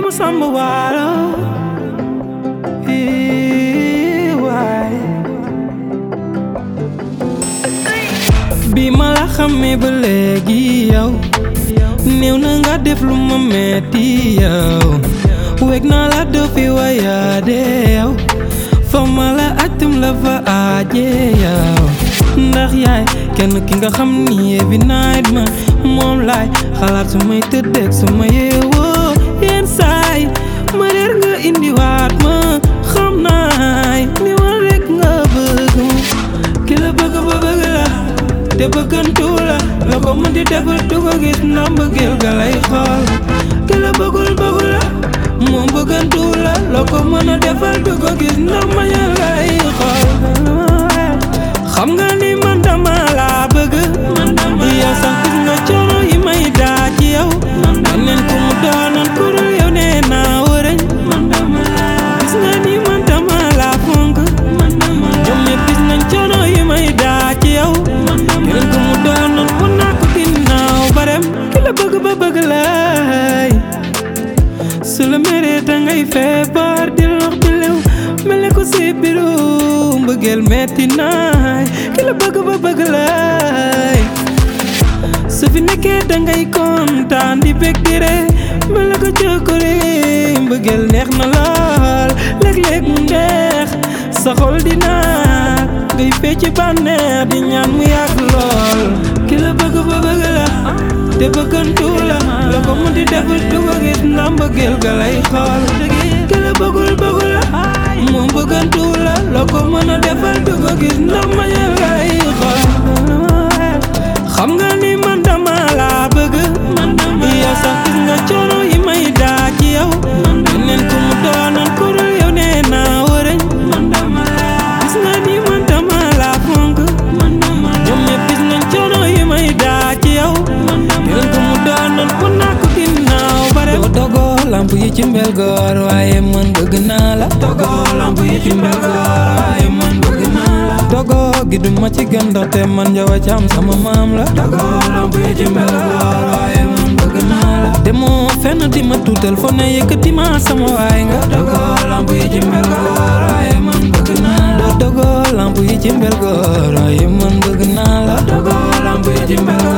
ma samba waalo ii waay bi ma la xamee ba léegi yow néew na nga def lu ma metti yow weg naa la doo fi wayaade yow fa ma la atum la fa aaje yow ndax yaay kenn ki nga xam ni every night ma moom laay xalaat su may tëddeeg su ma yeewoo yenn saay ma reer nga indiwaat ma xam naay ni ma rek nga bëgg ki la bëgg ba bëgg la te bëggantu la la ko mën di defal du ko gis ndax mbëggeel ga lay xool ki la bëggul bëggu la moom bëggantu la la ko mën a defal du ko gis ndax mañal lay xool xam nga ni man dama laa bëgg yow sax gis nga coono yi may daa ci yow neen ku mu doonoon ku dul yow nee naa wërëñ gis nga ni man dama laa fonk ñoom ñëpp gis nañ coono yi may daa ci yow keneen ku mu doonoon ku naa ko ginnaaw barem ki la bëgg ba bëgg lay su la meree dangay feebar di lox di lew mel ne ko si biru mbëggeel metti naay ki la bëgg ba bëgg lay su fi nekkee dangay kontaan di bég di ree mel ne ko jokkore mbëggeel neex na lool léeg-léeg mu neex sa xol di naat ngay fecc bànneex di ñaan mu yàgg lool ki la bëgg ba bëgg la te bëggantu la la ko mun di defal du ko gis ndax mbëggeel ga lay xool ki la bëggul bëggu la moom bëggantu la la ko mën a defal du ko gis ndax mañal lay xool xam nga ni man dama laa bëgg yow sax gis nga coono yi may daa ci yow neen ku mu doonoon ku dul yow nee naa wërëñ gis nga ni man dama laa fonk ñoom ñëpp gis nañ coono yi may daa ci yow neen ku mu doonoon ku naa ko ginnaaw bare doo dogoo lamp yi ci mbel goor waaye man bëgg naa la dogoo lamp yi ci mbel goor waaye man bëgg naa la dogoo gi du ma ci gën ndaxte man njawa caam sama maam la dogoo lamp yi ci mbel goor waaye man bëgg naa la demoo fenn di ma tuutal fo ne yëkkati ma sama waay nga dogoo lamp yi ci mbel goor waaye man bëgg naa la dogoo lamp yi ci mbel goor waaye man bëgg naa la dogoo lamp yi ci mbel goor